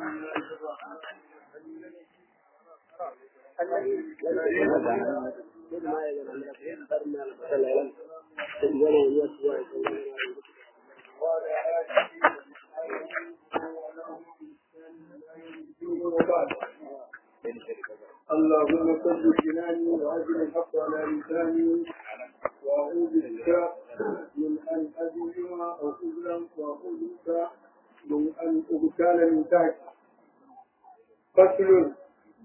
اللهم صل جناني وأجل الحق على لساني وأعوذ بك من أن أظلم أو أظلم وأعوذ بك من أن أغتال من تحت فصل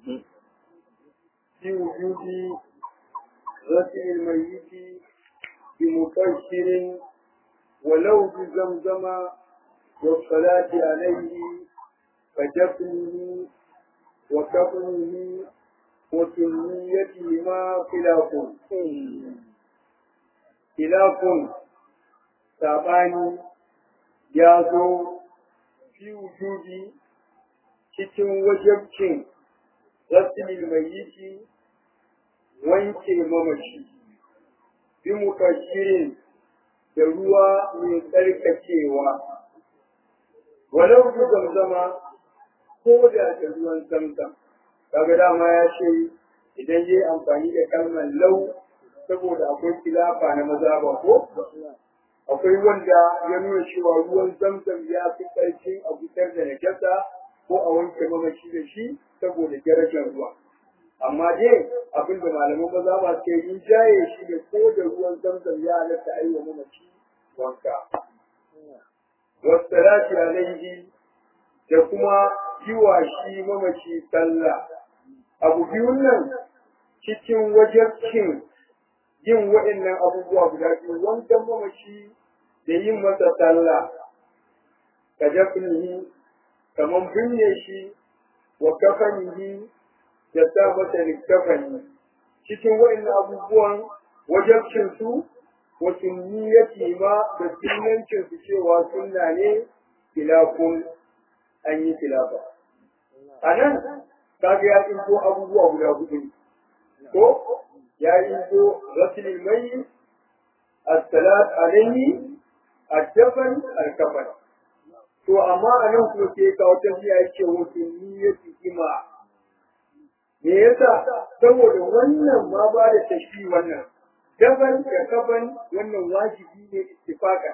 في وجود غسل الميت بمبشر ولو بزمزم والصلاة عليه فدفنه وكفنه وسنيتهما خلاف خلاف saɓani ya zo fi wujudi cikin wajabcin rasulil mayyiti wanke mamaci bi mukashirin da ruwa mai tsarkakewa walau bi zamzama ko da da ruwan zamzam kaga dama ya ce idan yayi amfani da kalmar lau saboda akwai kilafa na maza ba ko akwai wanda ya nuna cewa ruwan zamzam ya fi ƙarfin a fitar da najasa ko a wanke mamaci da shi saboda darajar ruwa amma dai abin da malaman maza ba ke yi jaye shi da ko da ruwan zamzam ya halatta a yi wa mamaci wanka wasalati alaihi da kuma yi wa shi mamaci sallah abu biyun nan cikin wajabcin yin waɗannan abubuwa guda biyu wankan mamaci da yin masa sallah ka dafnihi kamar binne shi wa kafanihi da sa masa likafani cikin waɗannan abubuwan wajabcin su wa sunniyati ma da sunnancin su cewa sunna ne filafun an yi filafa a nan kaga ya tsinko abubuwa guda hudu ko ya tsinko rasulil mai as-salat alayhi ad-dafn al-kafan to amma a nan kuma sai kawo tafiya yake wasu niyyati ima me yasa saboda wannan ma ba da tashfi wannan daban da kafan wannan wajibi ne ittifaka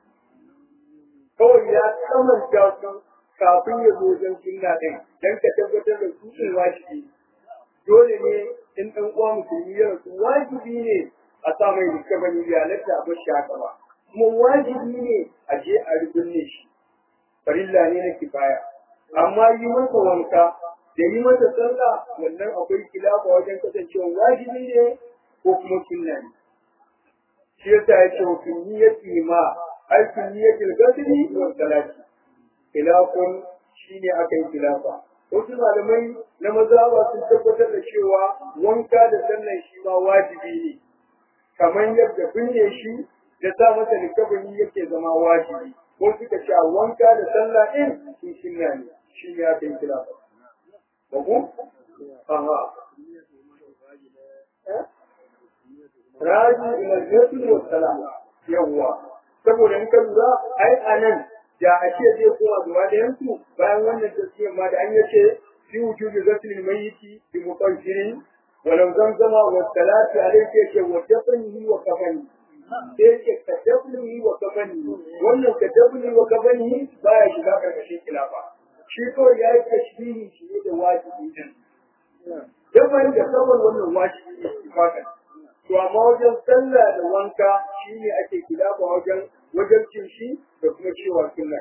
kawai ya kamanta su kafin ya zo wajen sunna ɗin don ka tabbatar da su ɗin wajibi dole ne in ɗan uwa musulmi ya rasu wajibi ne a sa mai likabani ya halatta a bashi haka ba kuma wajibi ne a je a rubunne shi farilla ne na kifaya amma yi masa wanka da yi masa sallah wannan akwai kilafa wajen kasancewa wajibi ne ko kuma sunna ne shi yasa ya ce wa sunniyati ma ai sunniyatil ghusli wa salati khilafun shine aka yi khilafa wasu malamai na mazhaba sun tabbatar da cewa wanka da sallan shi ma wajibi ne kamar yadda binne shi da sa masa likabani yake zama wajibi ko suka ce wanka da sallah din sun sunna ne shi ne aka yi khilafa babu aha raji ila al wa salam yawwa saboda in ka lura ai anan da a ce zai koma gaba da yanku bayan wannan tafsir ma da an yace fi wujubi ghaslil mayyiti bi muqaddirin walau zamzama wa salati alayhi yake wa dafnihi wa kafani sai yake ka dafnihi wa kafani wannan ka dafnihi wa kafani baya shiga karkashin khilafa shi kawai ya yi tashbihi shi ne da wajibi din dafan da kafan wannan wajibi ne fakan to amma wajen sallah da wanka shine ake khilafa wajen wajen cin shi da kuma cewa sunna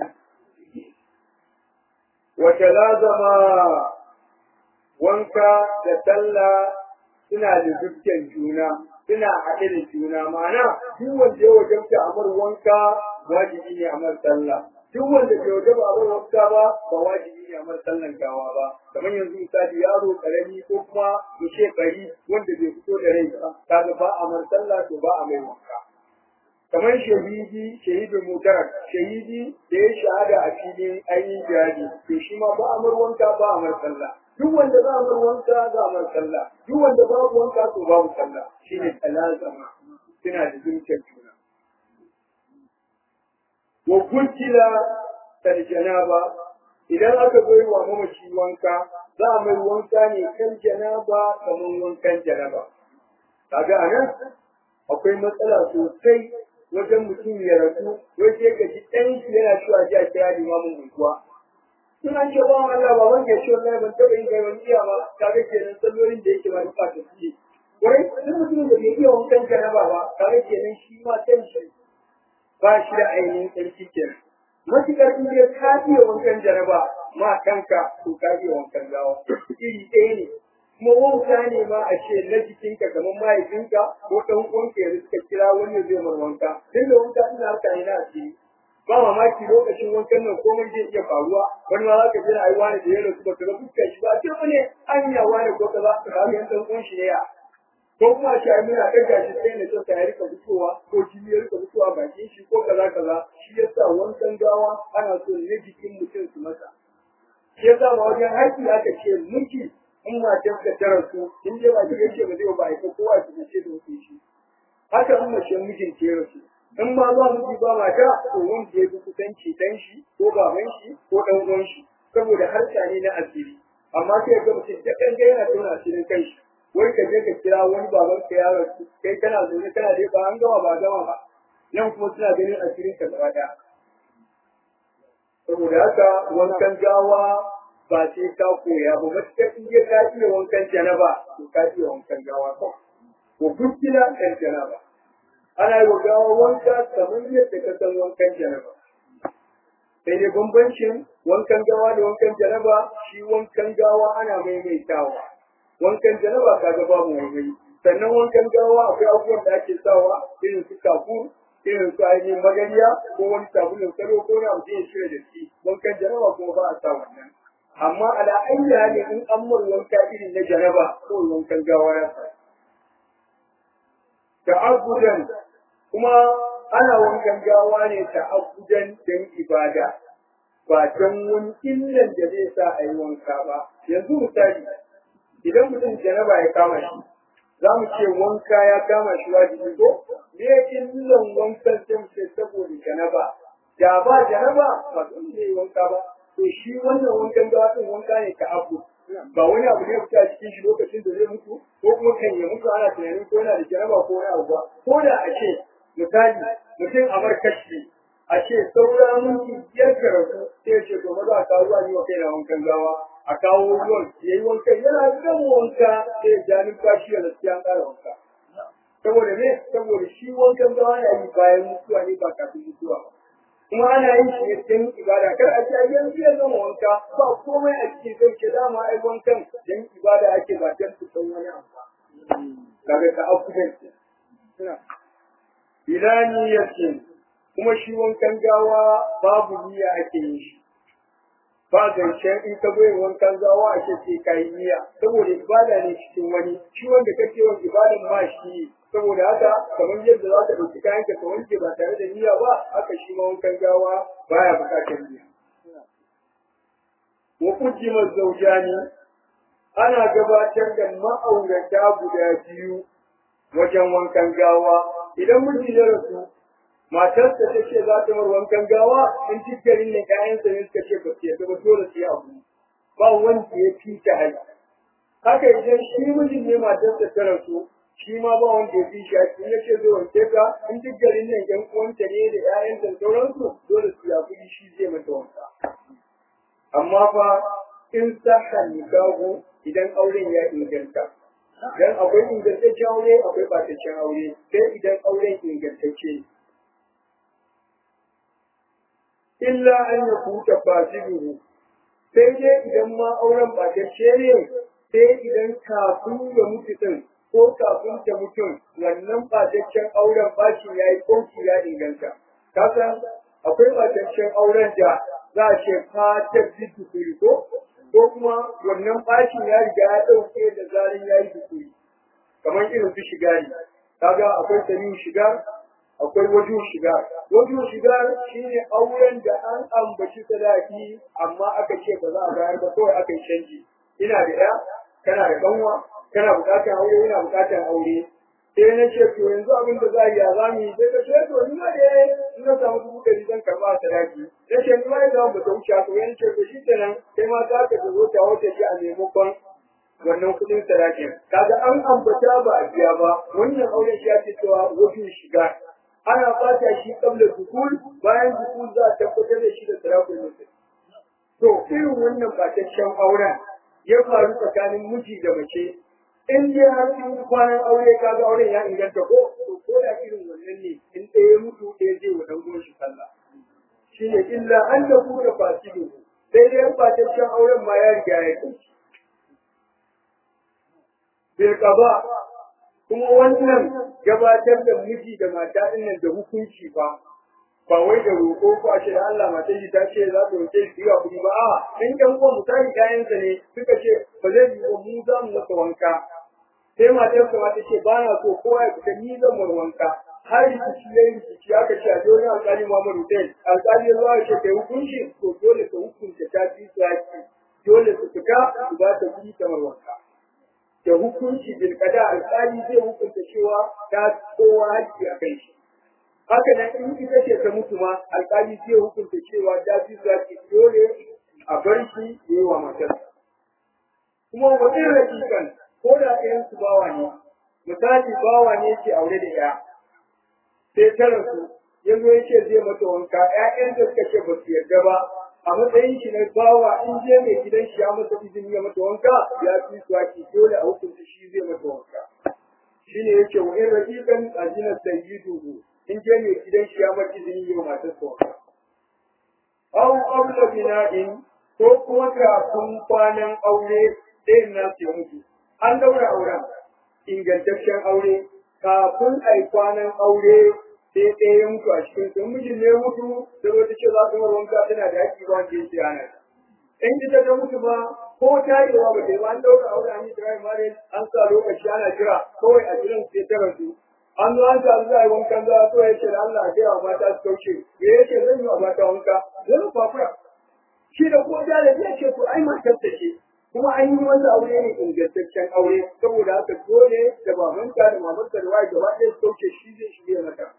wata lazama wanka da sallah suna da dukkan juna suna haɗe da juna ma'ana duk wanda ya wajabta amar wanka wajibi ne amar sallah duk wanda bai wajaba amar wanka ba ba wajibi ne amar sallan gawa ba kamar yanzu misali yaro karami ko kuma mu ce bari wanda bai fito da rai ba kaga ba amar sallah to ba a mai wanka kamar shahidi shahidin mutarak shahidi da ya shahada a filin ainihin jihadi to shi ma ba amar wanka ba amar sallah duk wanda za amar wanka za amar sallah duk wanda babu wanka to babu sallah shine talazama suna da zuciyar juna wa kuntila kal janaba idan aka zo yi wa mamaci wanka za a mai wanka ne kan janaba kamar wankan janaba kaga a nan akwai matsala sosai wajen mutum ya rasu wai sai ka ji ɗan shi yana cewa ji a kira limamin unguwa in an ce ba Allah ba wanda ya ce wallahi ban taɓa yin kai wani iya ba kaga kenan sallolin da yake ba duka ta fiye wurin duk mutumin da bai iya wankan janaba ba kaga kenan shi ma kan shi ba shi da ainihin tsarki kenan matuƙar in dai ka iya wankan janaba ma kanka to ka iya wankan gawa iri ɗaya ne kuma wanka ne ma a ce na jikinka kamar mahaifinka ko ɗan uwanka ya suka kira wani zai mar wanka tun da wanka ina harka ne na asiri ba mamaki lokacin wankan nan komai zai iya faruwa wani ma za ka jira ai wani da ya rasu ba ka ga fuskar shi ba ce wani anya wani ko ka za ka ga yan ɗan uwan shi ne ya ko kuma shi ai muna ɗaga shi sai na tsaka ya rika fitowa ko jini ya rika fitowa bakin shi ko kaza kaza shi yasa wankan gawa ana so ne jikin mutum su masa shi yasa ma wajen haƙƙi aka ce miki in matar ka ta rasu in dai ba ki yace ba zai ba ai kowa ki ce da wuce shi haka in mace mijin ta rasu in ma ba miji ba mata to wanda ya fi kusanci dan shi ko baban shi ko dan uwan shi saboda harka ne na asiri amma sai ga mutum da kan ga yana tona asirin kai shi wai ka je ka kira wani baban ka ya rasu kai kana zaune kana dai ba an gama ba gama ba nan kuma suna ganin asirin ka gaba daya saboda haka wankan gawa ba sai ka koya ba matuƙar in je ka iya wankan janaba to ka iya wankan gawa ko ko gukkila ɗan janaba ana yi wa gawa wanka kamar yadda ka san wankan janaba sai dai bambancin wankan gawa da wankan janaba shi wankan gawa ana maimaitawa wankan janaba kaga babu maimai sannan wankan gawa akwai abubuwan da ake sawa irin su kafur irin su ainihin magariya ko wani sabulun salo ko na mutum ya shirya da shi wankan janaba kuma ba a sa wannan amma ala ayyi hali in an mur wanka irin na janaba ko wankan gawa ya sa ta'abbudan kuma ana wankan gawa ne ta'abbudan dan ibada ba don wani illan da zai sa a yi wanka ba yanzu misali idan mutum janaba ya kama shi za mu ce wanka ya kama shi wajibi ko me illan wankan sai mu ce saboda janaba da ba janaba ba dole ne wanka ba to shi wannan wankan gawa din wanka ne ka abu ba wani abu ne fita cikin shi lokacin da zai mutu ko kuma kan ya mutu ana tunanin ko yana da janaba ko wani abu ba ko da a ce misali mutum a markashi a ce saura minti biyar ka rasu sai ce to maza a kawo ruwa ni wa kaina wankan gawa a kawo ruwan ya yi wankan yana gama wanka sai ya ja numfashi ya gaskiya an ƙara wanka saboda me saboda shi wankan gawa ya yi bayan mutuwa ne ba kafin mutuwa ba kuma ana yin shi ne don ibada kar a ce yanzu ya zama wanka ba komai a cikin sai ke dama ai wankan don ibada ake ba don su san wani abu kaga ka afudan ila niyyatin kuma shi wankan gawa babu niyya ake yin shi ba zancen in ka bai wankan gawa a ce sai ka yi niyya saboda ibada ne cikin wani shi wanda kake wa ibadan ma shi saboda haka kamar yadda za ka ɗauki kayan ka wanke ba tare da niyya ba haka shi ma wankan gawa baya buƙatar niyya wa kujimar zaujani ana gabatar da ma'aurata guda biyu wajen wankan gawa idan miji ya rasu matarsa ta ce za ta mar wankan gawa in dukkanin ne kayansa ne suka ce ba su yadda ba dole su yi abu ba wanda ya fi ta hali haka idan shi mijin ne matarsa ta rasu shi ma ba wanda ya fi shi a cikin yace zai wanke ka in duk garin nan yan uwanta ne da ƴaƴan da sauransu dole su ya fi shi zai mata wanka amma fa in saha nikahu idan auren ya inganta dan akwai ingantaccen aure akwai ɓataccen aure sai idan auren ingantacce ne illa an ya kuta fasiruhu sai dai idan ma auren ɓatacce ne sai idan kafin ya mutu din ko kafin ta mutum wannan ɓataccen auren bashi ya yi ƙauki ya inganta. Kasan akwai ɓataccen auren da za a ce fatar dukuri ko ko kuma wannan bashin ya riga ya ɗauke da zarin ya yi dukuri. Kamar irin su shigari. Kaga akwai sanin shigar akwai wajen shiga wajen shiga shine auren da an ambaci sadaki amma aka ce ba za a bayar ba kawai aka yi canji ina da ɗaya kana da kanwa kana buƙatar aure yana buƙatar aure sai na ce to yanzu abin da za a yi a za mu yi sai ka ce to ni ma da in na samu dubu ɗari zan karɓa a sadaki na ce ni ma ya zama ba ta wuce haka wani ce to shi kenan sai ma za ka zo ta wata ji a maimakon wannan kuɗin sadakin kaga an ambata ba a biya ba wannan auren shi ake cewa wajen shiga ana fata shi kabla dukul bayan dukul za a tabbatar da shi da sarakun mutum to irin wannan fataccen auren ya faru tsakanin miji da mace in dai har sun yi kwanan aure kaga auren ya inganta ko to ko da irin wannan ne in ɗaya mutu ɗaya zai wa dangon shi sallah shi ne illa an da ku da fasidu sai dai fataccen auren ma ya riga ya kai bil qada kuma wannan gabatar da miji da mata din nan da hukunci ba ba wai da roƙo ko a ce da Allah matan shi ta ce za ta roƙe shi ga kuɗi ba a in ɗan uwan misali kayansa ne suka ce ba zai yi wa mu za mu masa wanka sai matar sa ta ce ba na so kowa ya fita ni zan mar wanka har rikici ya yi rikici aka ce a dole alƙali Muhammad Hussein alƙali ya zo ya ce kai hukunci to dole ka hukunta ta fi tsaki dole su fita su ba ta kuɗi kamar wanka da hukunci bil qada alƙali zai hukunta cewa ta kowa haƙƙi a kai shi haka nan in ita ce ta mutu ma alƙali zai hukunta cewa ta fi zaki dole a bar shi ya yi wa matarsa kuma wani rakikan ko da ɗayan su bawa ne misali bawa ne ke aure da ya sai ta rasu ya zo ya ce zai mata wanka ƴaƴan da suka ce ba su yarda ba a matsayin shi na bawa in je mai gidan shi ya masa izini ya mata wanka ya fi zaki dole a hukunta shi zai mata wanka shine yake wa in rakikan ajinar sayyiduhu in je mai gidan shi ya maki izini yi wa matar sa Aw qabla bina'in ko kuma kafin kwanan aure ɗayan na su mutu. An daura auren ingantaccen aure kafin ai kwanan aure sai ɗaya ya mutu a cikin sun mijin ne mutu da wata ce za su mara wanka tana da haƙƙi ba wanda ya ce ana. In ita ta mutu ba ko tarewa ba ta yi ba an daura aure an yi dry marriage an sa lokaci ana jira kawai a jiran sai ta rasu an zo an samu za a yi wankan za a so ya ce da Allah a wa mata su kauce me ya ce zan yi wa mata wanka zan kwakura shi da ko da ya ce to ai matar ta ce kuma an yi wanda aure ne ingantaccen aure saboda haka dole da babanka da mamanka da waye gaba ɗaya su kauce shi zai shige mata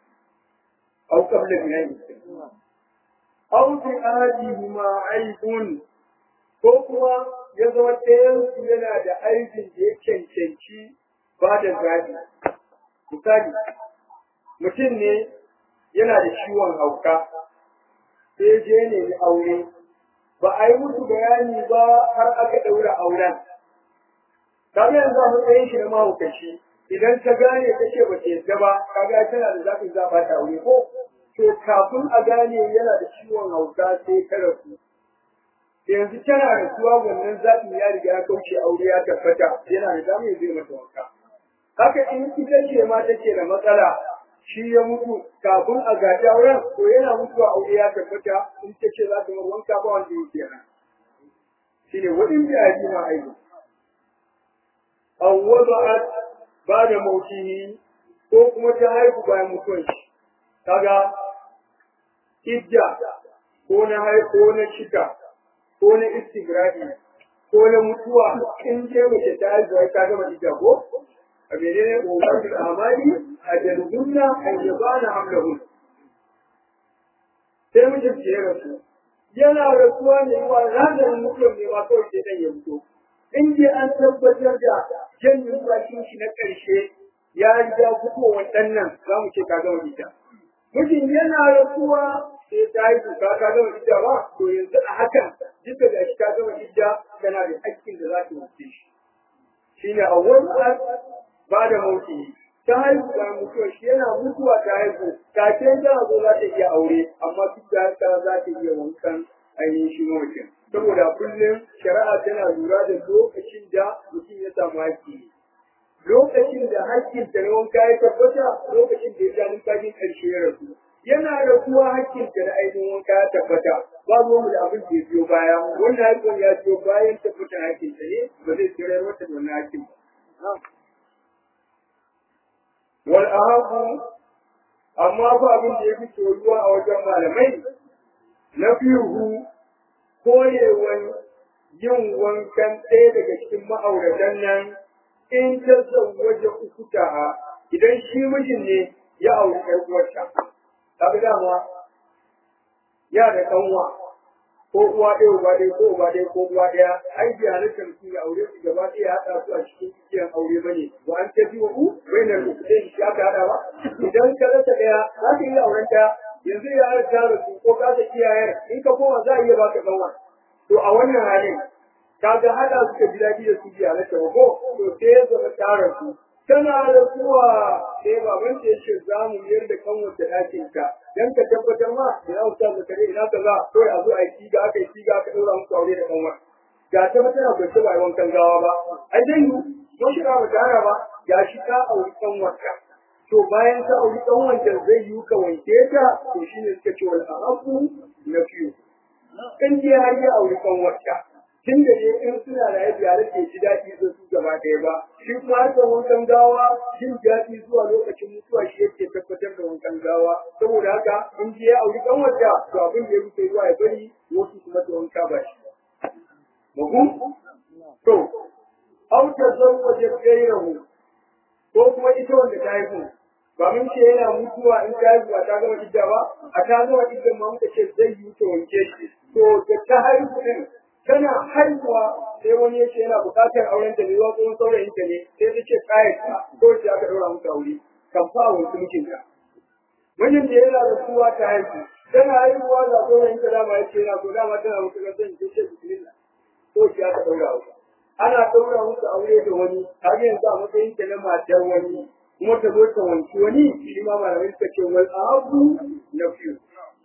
au qabla binayi au fi ahadihima aibun ko kuma ya zama ɗayan su yana da aibin da ya cancanci ba da zaɓi misali mutum ne yana da ciwon hauka sai je ne ni aure ba a yi musu bayani ba har aka ɗaura auren kamar yanzu a matsayin shi na mahaukaci idan ta gane ta ce ba ta yadda ba kaga tana da zafin za ba ta aure ko to kafin a gane yana da ciwon hauka sai ta rasu yanzu tana rasuwa wannan zaɓin ya riga ya kauce aure ya tabbata yana da damar zai mata wanka haka in ita ce ma take da matsala shi ya mutu kafin a gaji auren to yana mutuwa aure ya tabbata in ta ce za ta mar wanka ba wanda yake nan shi ne wadin da ya ma aiki an wada'at ba da mautihi ko kuma ta haihu bayan mutuwan shi kaga idda ko na haihu ko na cika ko na istigrahi ko na mutuwa in ce mace ta haihu ta gama idda ko a menene ƙoƙarin amali a jalgunna a yabana hamlahun sai mijin ce ya rasu yana rasuwa ne wa ranar mutuwar ne ma kawai sai dan ya fito in dai an tabbatar da janyin bakin shi na ƙarshe ya riga fitowar ɗan nan za mu ce ka gama ita mijin yana rasuwa sai ta yi kuka ka gama ita ba to yanzu a hakan duka da shi ka gama ita tana da haƙƙin da za ta wuce shi shine a wani ba da mauti ta haihu da mutuwa shi yana mutuwa ta haihu kafin ta zo za ta iya aure amma duk da haka za ta iya wankan ainihin shi mawucin saboda kullum shari'a tana lura da lokacin da mutum ya samu haƙƙi lokacin da haƙƙin ta na wanka ya tabbata lokacin da ya ja numfashin ƙarshe ya rasu yana da kuwa haƙƙin ta na ainihin wanka ya tabbata ba mu da abin da ya biyo baya wannan haƙƙin ya biyo bayan tabbatar haƙƙin ta ne ba zai tsirar wata da wannan haƙƙin ba wal ahabu amma ba abin da yafi soyuwa a wajen malamai na fihu koyewan yin wankan ɗaya daga cikin ma'auratan nan in ta zawwaje ukutaha idan shi mijin ne ya auri ƴar uwarta kaga dama ya da kanwa ko uwa ɗaya uba ɗaya ko uba ɗaya ko uwa ɗaya ai bi halittar mutum ya aure su gaba ɗaya ya haɗa su a cikin igiyar aure bane wa an ta fi wa u bainar rukunin shi aka haɗa ba idan ka rasa ɗaya za ka iya auren ɗaya yanzu ya har ta rasu ko ka ta kiyaye in ka koma za a iya baka kanwa to a wannan halin kaga haɗa su ka ji daɗi da su bi halittar ba ko to sai ya zama ta rasu tana da kuwa sai baban ta yace za mu miyar da kanwar da ɗakin ka dan ka tabbatar ma ina ustaz da kare ina kaza kawai a zo a yi siga aka yi siga aka ɗaura muku aure da kanwar ga ta ba tana kwace ba wankan gawa ba ai dai mu mun shiga ba tara ba ga shi ka auri kanwar ka to bayan ka auri kanwar da zai yi ka wanke ta to shine suka ce wal arabu na fiyo in dai har ya auri kanwar ka tun da ne in suna da yadda yare ke ji daɗi da su gaba ɗaya ba shi kuma harkar wankan gawa jin daɗi zuwa lokacin mutuwa shi yake tabbatar da wankan gawa saboda haka in ji ya auri kan wata to abin da ya rufe zuwa ya bari wasu kuma da wanka ba shi mahu to auta zan waje gairahu ko kuma ita wanda ta haihu ba mun ce yana mutuwa in ta haihu ba ta gama idda ba a ta gama idda ma muka ce zai yi ta wanke shi to da ta haihu din tana haihuwa sai wani yace yana buƙatar auren ta ne wa kuma saurayin ta ne sai ta ce kayan ta ko ta aka daura muka aure kan fa wa mutumin ka mijin da yana da suwa ta haihu tana haihuwa da saurayin ta dama yace yana so dama tana mutu ga zan ce bismillah ko ta aka daura aure ana daura musu aure da wani har yanzu a matsayin ta na matar wani kuma ta zo ta wanki wani shi ma malamai suka ce wal abu na fiyu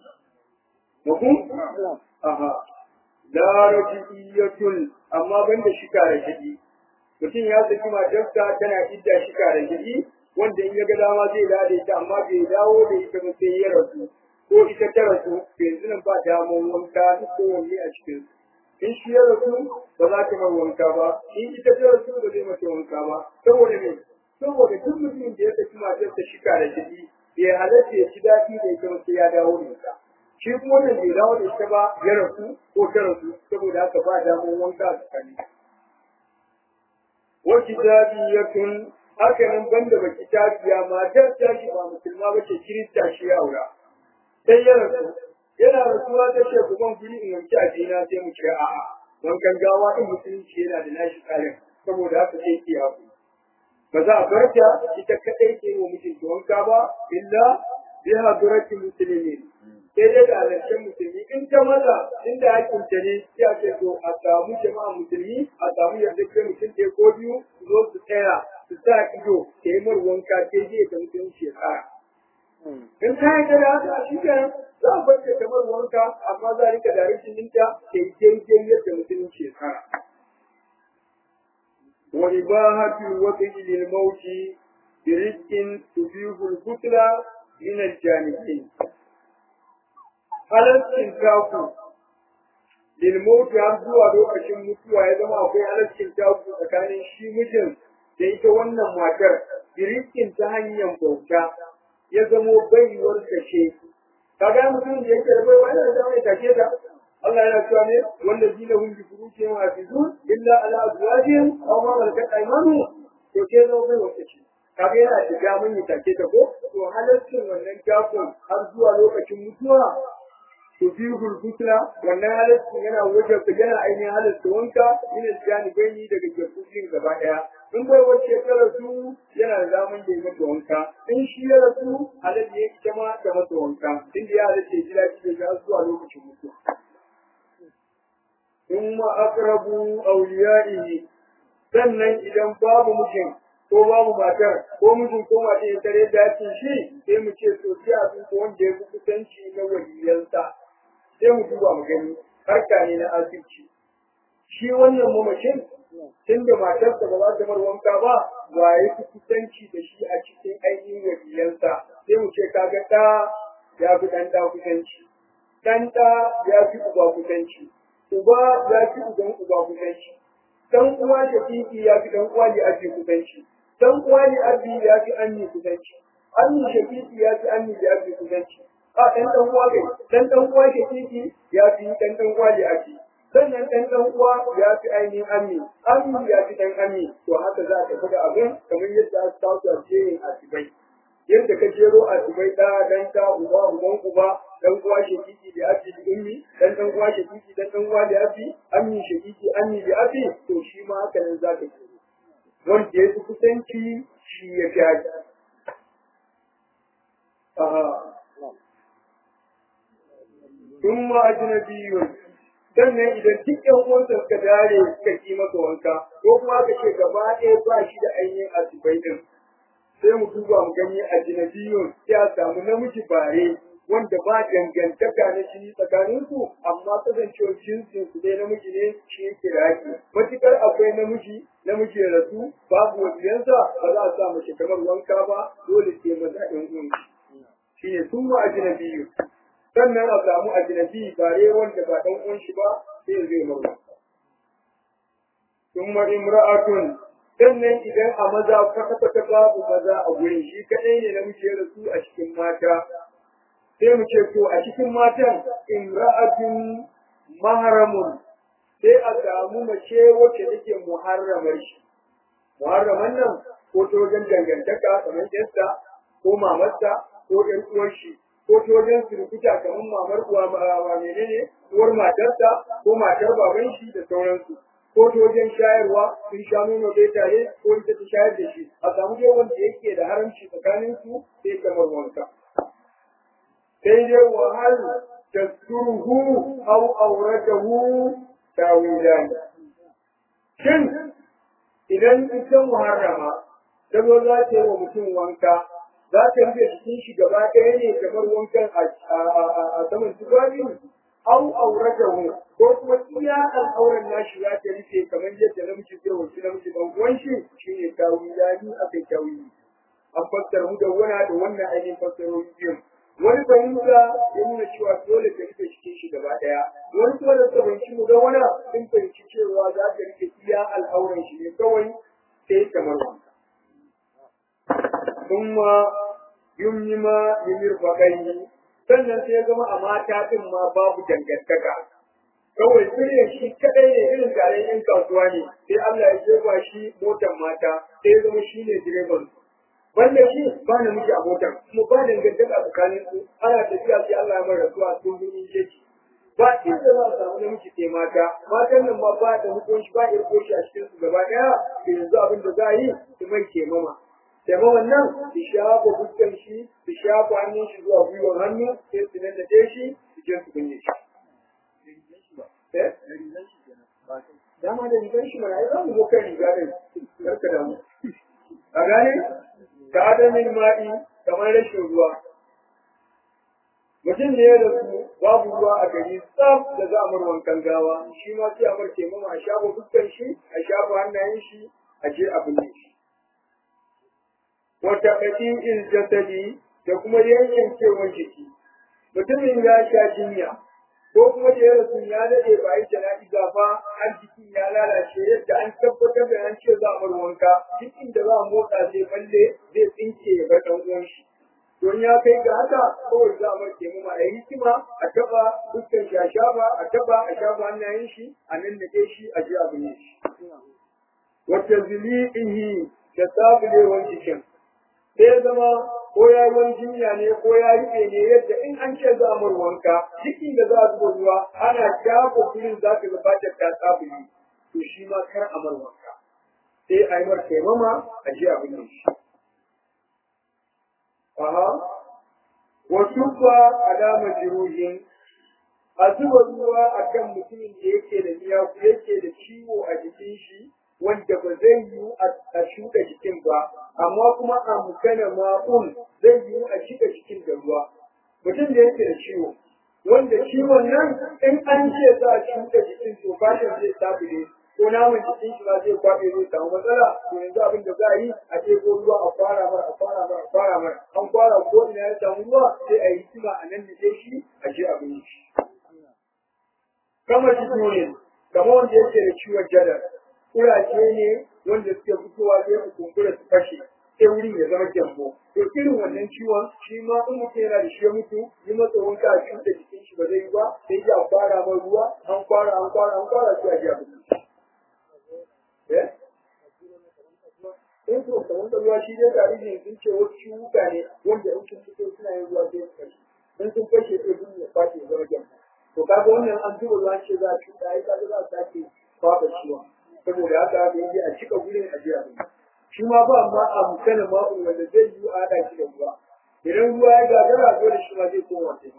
Mahum? Aha. la rajiyatun amma banda shika da shigi mutum ya saki matarsa tana idda shika da shigi wanda in ya ga dama zai dawo da ita amma bai dawo da ita ba sai ya rasu ko ita ta rasu to yanzu nan ba damar wanka duk kowanne a cikin in shi ya rasu ba za ta mar wanka ba in ita ta rasu ba zai mata wanka ba saboda me saboda duk mutumin da ya saki matarsa shika da shigi bai halatta ya ci daɗi da ita ba sai ya dawo da ita shi kuma wannan bai dawo da ita ba ya rasu ko ta rasu saboda haka ba damar wanka a tsakani. Wa kitabiyatun haka nan banda ba kitabiya matar ta shi ba musulma ba ce kirista shi ya aura. Sai ya rasu yana rasuwa ta ce ku ban guri in wanke a jina sai mu ce a'a wankan gawa din musulunci yana da nashi tsarin saboda haka sai ki haku. Ba za a bar ta ita kaɗai ke wa mijinta wanka ba illa biha durati muslimin sai dai da halarcen musulmi in ta maza inda hakin ta ne ya ce to a samu jama'a musulmi a samu yadda kai mutum ɗaya ko biyu su zo su tsaya su sa ido ta yi mar wanka sai zai ta mutum shekara. In ta yi da haka shi kenan za a bar ta kamar wanka amma za a rika da rashin ninta ta yi daidai yadda mutum shekara. وإباحة الوطن للموت برزق تبيه الكتلة من الجانبين halaccin taku lilmauti har zuwa lokacin mutuwa ya zama akwai halaccin taku tsakanin shi mijin da ita wannan matar birikin ta hanyar bauta ya zamo baiwar kashe kaga mutum da yake da baiwa yana da mai take ta Allah yana cewa ne wanda zina hun bi furuke wa hafizun illa ala azwajihim aw ma malakat aymanuhum to ke zo baiwar kashe kaga yana da damun ya take ta ko to halaccin wannan takun har zuwa lokacin mutuwa tufihul fitna wannan halittu yana wajen ku yana ainihin halittu wanka ina janibai ni daga jakubin gaba daya in bai wace ta rasu yana da zaman da ya mata wanka in shi ya rasu halittu ya ita ma da mata wanka inda ya halittu ya ji daɗi da zuwa lokacin mutuwa. in ma aqrabu awliya'ihi sannan idan babu mutum ko babu matar ko mijin ko mata ya tare da shi sai mu ce to sai abin ko wanda ya fi kusanci na waliyansa sai mu duba mu gani harka ne na asirci shi wannan mamacin tun da matarsa ba za ta mar wanka ba wa ya fi kusanci da shi a cikin ainihin wakilansa sai mu ce kaga ɗa ya fi ɗan ɗa kusanci ɗan ɗa ya fi uba kusanci uba ya fi uban uba kusanci ɗan uwa da fifi ya fi ɗan uwa da ake kusanci ɗan uwa da abi ya fi anni kusanci anni shafifi ya fi anni da ake kusanci a ɗan ɗan uwa kai ɗan ɗan uwa ke titi ya fi ɗan ɗan uwa da ake sannan ɗan ɗan uwa ya fi ainihin ami ami ya fi ɗan ami to haka za ka da abin kamar yadda aka kawo a jerin asibai yadda ka jero asibai ɗa dan ta uba uban uba dan uwa shekiki da abi da ummi dan dan uwa shekiki dan dan uwa da abi ami shekiki ami da abi to shi ma haka nan za ka jero wanda ya fi kusanci shi ya fi haji ثم أجنبي sannan idan duk ƴan uwansa suka dare suka ki masa wanka ko kuma aka ce gaba ɗaya ba shi da ainihin asibai din sai mu duba mu gani a jinabiyun sai a samu namiji bare wanda ba dangantaka na jini tsakanin su amma kasancewar jinsin su dai namiji ne shi yake da haƙi matukar akwai namiji namiji ya rasu babu wajiyansa ba za a sa mace kamar wanka ba dole sai maza ɗan uwan shi ne sun ma ajinabiyu sannan a samu ajinabi bare wanda ba ɗan uwan shi ba sai zai mawa thumma imra'atun sannan idan a maza kwata-kwata babu maza a gurin shi kaɗai ne namiji ya rasu a cikin mata sai mu ce to a cikin matan imra'atun maharamun sai a samu mace wacce take muharramar shi muharraman nan ko ta wajen dangantaka kamar yasta ko mamarsa ko ɗan uwar shi ko ta wajen surukuta kamar mamar uwa ma menene uwar matarsa ko matar baban shi da sauransu ko ta wajen shayarwa sun sha nono dai tare ko ita ta shayar da shi a samu dai wanda yake da haramci tsakanin su sai kamar wanka sai dai wahal tasturuhu aw awratahu tawilan shin idan ita muharrama ta zo za ta yi wa mutum wanka za ta rufe jikin shi gaba ɗaya ne kamar wankan a saman tufafi au auratahu ko kuma iya al'auran nashi za ta rufe kamar yadda namiji zai wuce namiji dan uwan shi shine tawilani akai tawili an fassara mu da wana da wannan ainihin fassarori biyu wani fahimta ya nuna cewa dole ta rufe cikin shi gaba ɗaya wani kuma da fahimci mu da wana sun fahimci cewa za ta rufe iya al'auran shi ne kawai sai kamar wanka. Kuma yumni ma yumir faƙai sannan sai ya zama a mata ɗin ma babu dangantaka kawai sirrin shi kadai ne irin taron yan kasuwa ne sai Allah ya jefa shi motar mata sai ya zama shi ne direban banda shi ba na miji a motar kuma ba dangantaka tsakanin su ana tafiya sai Allah ya mara rasuwa sun birnin jeji ba inda za a samu namiji sai mata matan nan ma ba da hukunci ba irko shi a cikin su gaba ɗaya da yanzu abin da za a yi su mai ke mama Daga wannan su shafa fuskan shi, su shafa hannun shi zuwa gwiwar hannu, sai su nan da shi, su je su binne shi. Dama da rigar shi mana, ai za mu zo kan riga da karka damu. A gane? Ka adamin ma'i kamar rashin ruwa. Mutum ne ya rasu babu ruwa a gari tsaf da za a mar wankan gawa, shi ma sai a mar mama a shafa fuskan shi, a shafa hannayen shi, a je a binne shi. wata ƙaƙin jasadi da kuma yankin kewan jiki. Mutumin ya sha jinya, ko kuma da ya rasu ya daɗe ba yi jana'iza ba har jikin ya lalace yadda an tabbatar da an ce za a bar wanka jikin da za a motsa zai balle zai tsinke ya bar ɗan uwan shi. Don ya kai ga haka kawai za a marke mu a yi hikima a taɓa dukkan shi a shafa a taɓa a shafa hannayen shi a nan da shi a je a binne shi. Wata zili'ihi da sabulewar jikin. sai ya zama ko ya ruwan jinya ne ko ya rike ne yadda in an ce za a mar wanka cikin da za a zuba ruwa ana shafa filin za ka gabatar ta tsabuli to shi ma kar a mar wanka sai a yi mar taimama a je a binne shi. Aha, wasu ba alama jiruhin a zuba ruwa a kan mutumin da yake da miyaku yake da ciwo a jikin shi wanda ba zai yiwu a shuka jikin ba, amma kuma a mukana ma'un zai yiwu a shiga jikin da ruwa. Mutum da yake da ciwo, wanda ciwon nan in an ce za a shuka jikin to fashin zai sabule ko naman jikin shi ma zai kwaɓe zai samu matsala to yanzu abin da za a yi a ɗebo ruwa a fara mara a fara mara a fara mara an fara ko ina ya samu ruwa sai a yi hikima a nan da shi a je a binne shi. Kama shi ne, kamar wanda yake da ciwon jadar, kuraje ne wanda suke fitowa sai su kumbura su fashe sai wurin ya zama gyambo to irin wannan ciwon shi ma in mutum yana da shi ya mutu yi masa wanka a cuta jikin shi ba zai yi ba sai ya fara mai ruwa an fara an fara an fara sai a ji abin eh in to kamar da ruwa shi dai tarihi sun ce wasu ciwuka ne wanda in sun fito suna yin ruwa sai su kashe in sun kashe sai sun ya fashe ya zama gyambo to kaga wannan an zuba ruwa ce za a cuta ai kaga za a sake kwaɓa ciwon saboda haka haka yake a cika gurin a jiya shi ma ba ma a mutane ma'u wanda zai yi a haɗa shi da ruwa idan ruwa ya gagara dole shi ma zai koma ta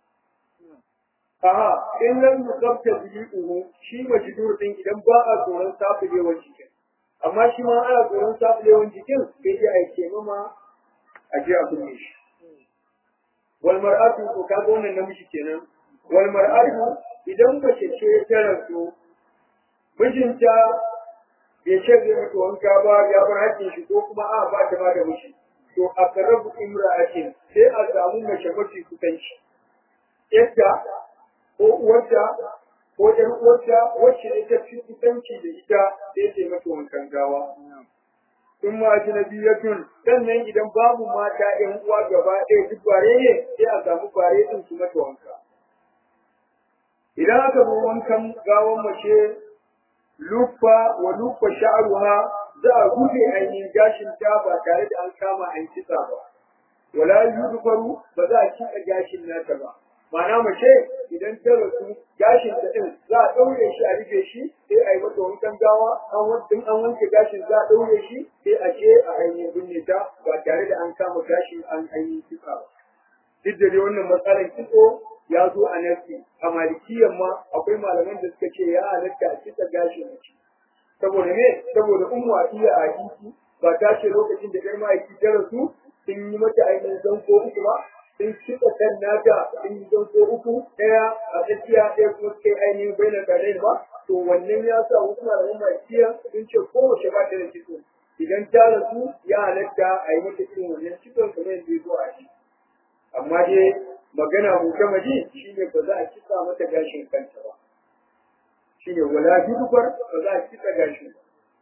Aha, in lam yusabta bihi uhu shi majdur din idan ba a tsoron safilewan jikin. Amma shi ma ana tsoron safilewan jikin sai dai a yi mama a je a kunne shi. Wal mar'atu ko ka ga wannan namiji kenan. Wal mar'atu idan mace ce ta rasu mijinta bai ce zai mata wanka ba ya bar hakkin shi ko kuma a ba ta ma da miji. To a karabu imra'atin sai a samu mace mafi kusanci. Yadda ko uwarta ko ɗan uwarta wacce ita fi kusanci da ita sai ta mata wankan gawa. In ma ajnabiyatun sannan idan babu mata ƴan uwa gaba ɗaya duk bare ne sai a samu bare din su mata wanka. Idan aka zo wankan gawan mace lufa wa lufa sha'ruha za a rufe ainihin gashin ta ba tare da an kama an kitsa ba. Wala yudfaru ba za a kitsa gashin nata ba. Ma'ana mace idan ta rasu gashin ta din za a daure shi a rufe shi sai a yi mata wankan gawa an wanke an wanke gashin za a daure shi sai a je a ainihin binne ta ba tare da an kama gashin an ainihin kitsa ba. Duk da dai wannan matsalar kitso ya zo a nasi a malikiyan ma akwai malaman da suka ce ya halatta a kitsa gashin mace. Saboda me? Saboda ummu iya a hadisi ba ta ce lokacin da ɗan ma'aiki ta rasu sun yi mata ainihin zanko uku ba sun cika kan nata sun yi zanko uku ɗaya a tsakiya ɗaya kuma suka yi ainihin bai na kare ba to wannan ya sa wasu malaman malikiya sun ce kowace ba ta da kitso idan ta rasu ya halatta a yi mata irin wannan kitson kamar yadda ya zo a shi amma dai magana mutamaji shine ba za a kitsa mata gashin kanta ba shine wala judufar ba za a kitsa gashin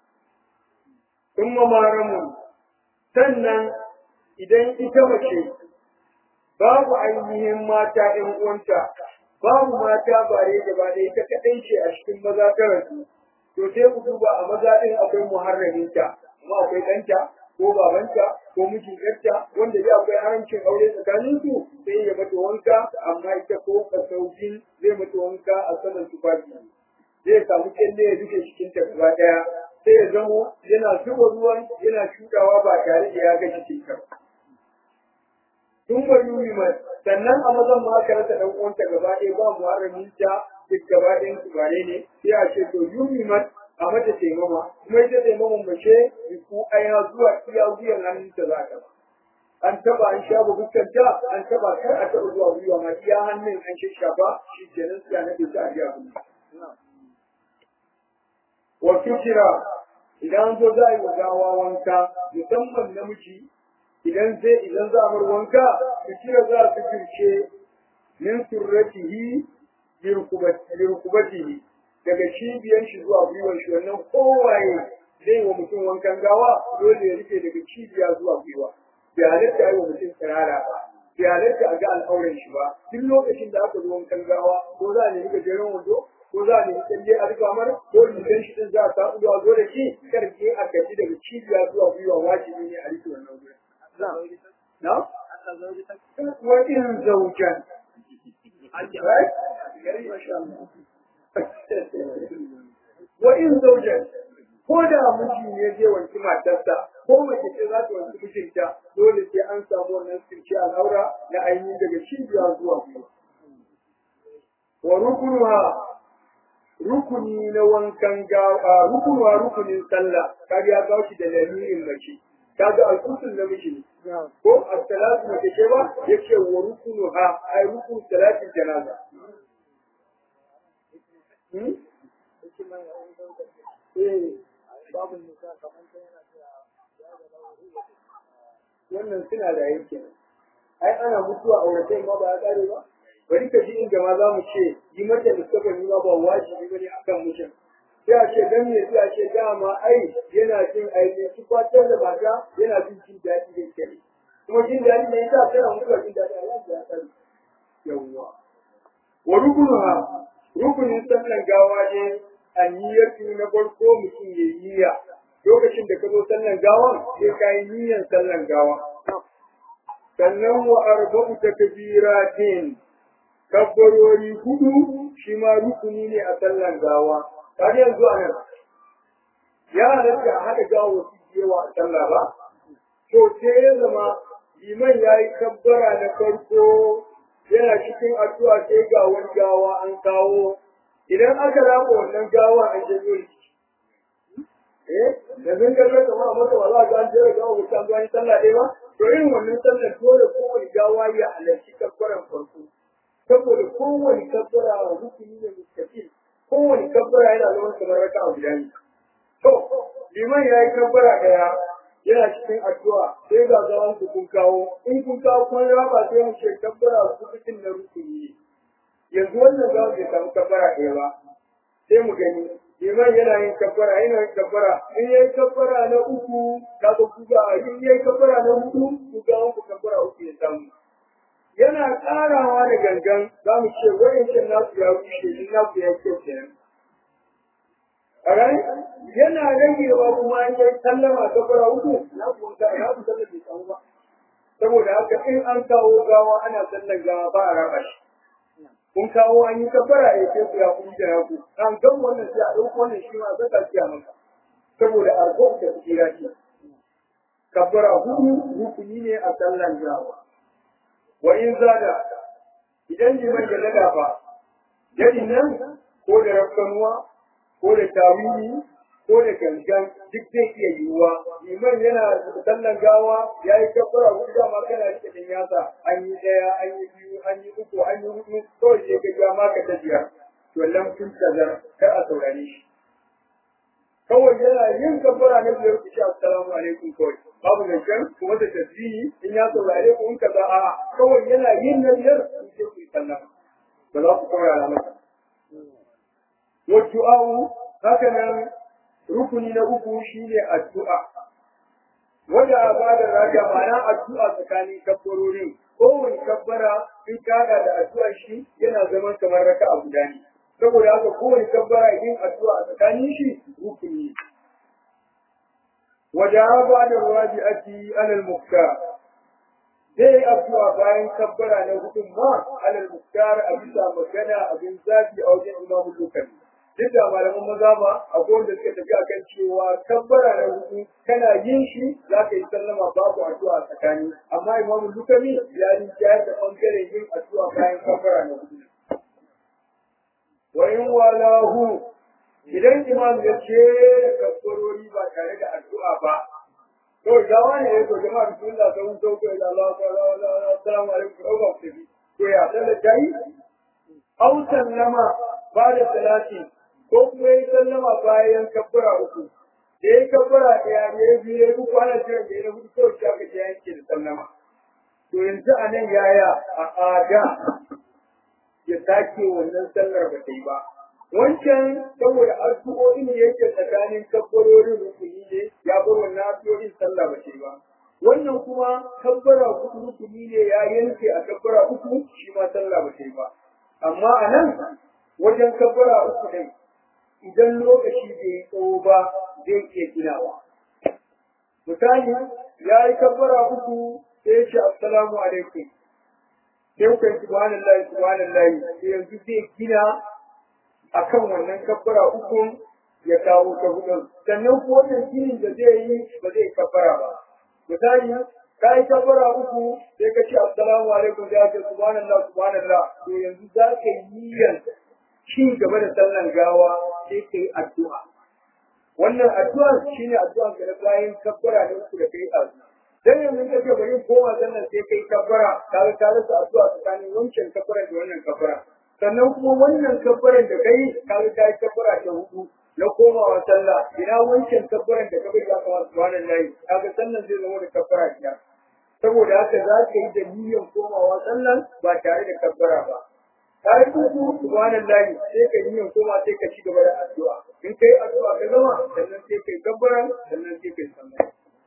kuma maramun sannan idan ita mace babu ainihin mata ɗan uwanta babu mata bare da ba da ita kaɗai ce a cikin maza ta rasu to sai ku duba a maza ɗin akwai muharraminta kuma akwai ɗanta ko babanta ko mijin yarta wanda ya akwai haramcin aure tsakanin su sai ya mata wanka amma ita ko kasaukin zai mata wanka a saman tufafi zai samu kyalle ya duke cikin ta gaba daya sai ya zamo yana zuba ruwan yana shudawa ba tare da ya ga cikin ta tun ba yuri mai sannan a mazan ma aka rasa dan uwanta gaba ɗaya ba muharramin ta duk gaba ɗayan su bare ne sai a ce to yuri mai a mata taimama kuma ita taimaman mace ku aya zuwa iya wuyan hannunta za ta an taba an shafa fuskanta an taba kar a taba zuwa gwiwa ma iya hannun an shafa shi kenan sai na bisa a jiya wa fikira idan an zo za a yi wa gawa wanka musamman namiji idan zai idan za a bar wanka fikira za su firce min surratihi lirkubatihi daga cibiyar shi zuwa gwiwar shi wannan kowaye zai wa mutum wankan gawa dole ya rufe daga cibiya zuwa gwiwa bai halatta yi wa mutum tsirara ba bai halatta a ga al'auran shi ba duk lokacin da aka zo wankan gawa ko za a nemi gajeren wando ko za a nemi tsalle a rufa mar ko rigan shi din za a samu zuwa zo da shi karke a gaji daga cibiya zuwa gwiwa wajibi ne a rufe wannan gurin. Na? Wa in zaujan. Right? wa in zaujan ko da miji ne zai wanki matarsa ko mace ce za ta wanki mijinta dole sai an samu wannan sirki al'aura na ainihin daga cibiya zuwa biyu wa rukunuha rukuni na wankan gawa rukunuwa rukunin sallah kaga ya kawo shi da lamirin mace kaga alkusul na miji ne ko as-salatu mace ce ba yace wa rukunuha ai rukun salatin janaza wannan suna da yanki ai ana mutuwa a wurin ma ba ya kare ba bari ka ji inda ma za mu ce yi mata da suka ma ba wajibi bane akan mutum sai a ce dan me sai a ce dama ai yana jin aiki su kwatar da mata yana jin jin daɗi da kyau kuma jin daɗi ne yasa tana mutuwa jin daɗi a yanzu ya sani yawwa wa rukunuha rukunin sallan gawa ne a niyyatu na farko mutum ya yi niyya lokacin da ka zo sallan gawan sai ka yi niyyan sallan gawa sannan wa arba'u takbiratin kabbarori hudu shi ma rukuni ne a sallan gawa har yanzu a nan ya halatta a haɗa gawa wasu yawa a sallah ba to sai ya zama liman ya yi kabbara na farko yana cikin addu'a sai ga wani gawa an kawo idan aka raba wannan gawa an janyo shi eh da zan ga ka ma mata wala ga an jira gawa ko an zuwa sallah dai ba to irin wannan sallar dole kowane gawa ya halarci kabbaran farko saboda kowane kabbara rukuni ne mustaqil kowane kabbara yana zama kamar raka'a guda ne to liman ya yi kabbara daya yana cikin addu'a sai ga zaman ku kun kawo in kun kawo kun raba sai mu ce kabbara rukun na rukuni ne yanzu wannan za mu samu kabbara ɗaya ba sai mu gani liman yana yin kabbara yana yin kabbara in yayi kabbara na uku kaga ku ga in yayi kabbara na hudu ku ga ku kabbara uku ya samu yana ƙarawa da gangan za mu ce wa'ancan nasu ya rushe in nasu ya kyau kenan a yana ragewa kuma an yi sallama ta fara uku na kuwa na ku sallar bai samu ba saboda haka in an kawo gawa ana sallar gawa ba a raba shi kun kawo an yi kafara ya ce ku ya kuma da yaku an gan wannan sai a ɗauko wannan shi ma zaka ciya maka saboda arko da tsira ce kafara hudu rukuni ne a sallar gawa wa in zada idan liman ya lada ba yadin nan ko da rafkanuwa ko da tawili ko da gangan duk zai iya yiwuwa liman yana sallan gawa ya yi kabbara hudu dama kana rike din yasa an yi daya an yi biyu an yi uku an yi hudu kawai sai ka ga maka ta biyar to lam kun tazar kar a saurare shi kawai yana yin kabbara na biyar ku ce assalamu alaikum kawai babu zancen kuma da tasbihi in ya saurare ku in kaza a'a kawai yana yin na biyar ku ce ku yi sallama ba za ku saurara masa والدعاء هكذا ركن نبوك شيء الدعاء ودا بعد راجع معنا الدعاء tsakanin kabbarorin kowane kabbara in kaga da addu'a shi yana zaman kamar raka a guda ne saboda haka kowane kabbara yin addu'a a tsakanin shi rukuni wada ba da rabi'ati alal muktar zai addu'a bayan kabbara na hudun ma alal muktar a bisa magana abin zafi a wajen imamu lokali duk da malaman maza ba akwai wanda suka tafi akan cewa kabbara na hudu kana yin shi za ka yi sallama babu addu'a a tsakani amma imamu lukami ya yi jayar da bangaren yin addu'a bayan kabbara na hudu wa in walahu idan imam ya ce kabbarori ba tare da addu'a ba to gawa ne ya to jama'a bismillah sai mun sauko da Allah assalamu alaikum wa rahmatullahi to ya sallar dai au sallama ba da salati ko kuma yi sallama bayan kabbara uku da ya kabbara ɗaya ne ya biyu ya uku ana jiran da ya hudu kawai shi aka ya yanke da sallama to yanzu a nan yaya a ada ya sake wannan sallar ba ta yi ba wancan saboda addu'o'in da yake tsakanin kabbarorin rukuni ne ya bar wannan addu'o'in sallah ba ta yi ba wannan kuma kabbara uku rukuni ne ya yanke a kabbara uku shi ma sallah ba ta yi ba amma a nan wajen kabbara uku ne idan lokaci bai yi tsawo ba zai iya ginawa. Misali, ya yi kabbara uku sai ya ce assalamu alaikum. Sai ku yi subhanallahi subhanallahi sai yanzu zai gina akan wannan kabbara uku ya kawo ta hudun. Sannan ko wannan ginin da zai yi ba zai kabbara ba. Misali, ka yi kabbara uku sai ka ce assalamu alaikum sai ya ce subhanallah subhanallah to yanzu za ka yi yanzu ci gaba da sallan gawa sai ka yi addu'a. Wannan addu'a shi ne addu'a ka na bayan kabbara da uku da kai azu. Dan yanzu ka ce bari koma sallan sai ka yi kabbara ka ga ka rasa addu'a tsakanin wancan kabbara da wannan kabbara. Sannan kuma wannan kabbaran da kai ka ga ka yi kabbara ta hudu na komawa sallah ina wancan kabbaran da ka bai ka kawo subhanallahi ka ga sallan zai zama da kabbara biyar. Saboda haka za ka yi da niyyar komawa sallan ba tare da kabbara ba. ka yi kuku subhanan lahi sai ka yi koma sai ka ci gaba da addu'a in kai addu'a ka gama sannan sai kabbaran sannan sai kai sallah